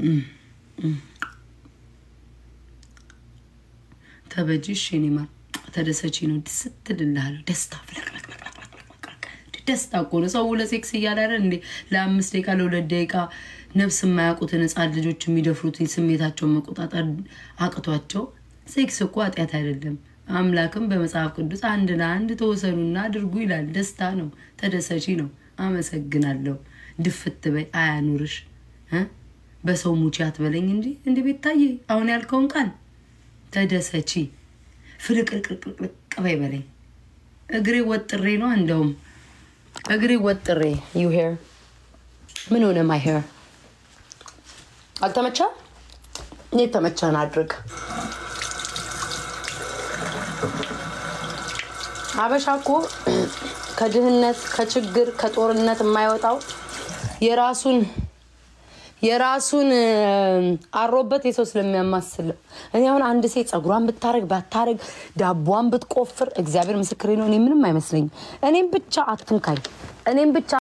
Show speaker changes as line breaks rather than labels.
ተበጅሽ የኔ ማር ተደሰቺ ነው ስትልልሃለሁ። ደስታ ደስታ እኮ ነው። ሰው ለሴክስ እያለ አይደል እንዴ ለአምስት ደቂቃ ለሁለት ደቂቃ ነፍስ የማያውቁትን ህፃን ልጆች የሚደፍሩትን ስሜታቸውን መቆጣጠር አቅቷቸው ሴክስ እኮ ኃጢአት አይደለም። አምላክም በመጽሐፍ ቅዱስ አንድ ለአንድ ተወሰኑና አድርጉ ይላል። ደስታ ነው፣ ተደሰቺ ነው። አመሰግናለሁ። ድፍት በይ አያኑርሽ። በሰው ሙቺ አትበለኝ እንጂ እንዲ ቤት ታየ አሁን ያልከውን ቃል ተደሰቺ ፍልቅልቅልቅልቅ በይ በለኝ። እግሬ ወጥሬ ነው እንደውም እግሬ ወጥሬ ዩ ሄር ምን ሆነ ማይ ሄር አልተመቻ እኔ ተመቻን አድርግ አበሻ እኮ ከድህነት ከችግር ከጦርነት የማይወጣው የራሱን የራሱን አሮበት የሰው ስለሚያማስለው። እኔ አሁን አንድ ሴት ጸጉሯን ብታረግ ባታረግ ዳቧን ብትቆፍር እግዚአብሔር ምስክሬ ነው፣ እኔ ምንም አይመስለኝም። እኔም ብቻ አትንካኝ፣ እኔም ብቻ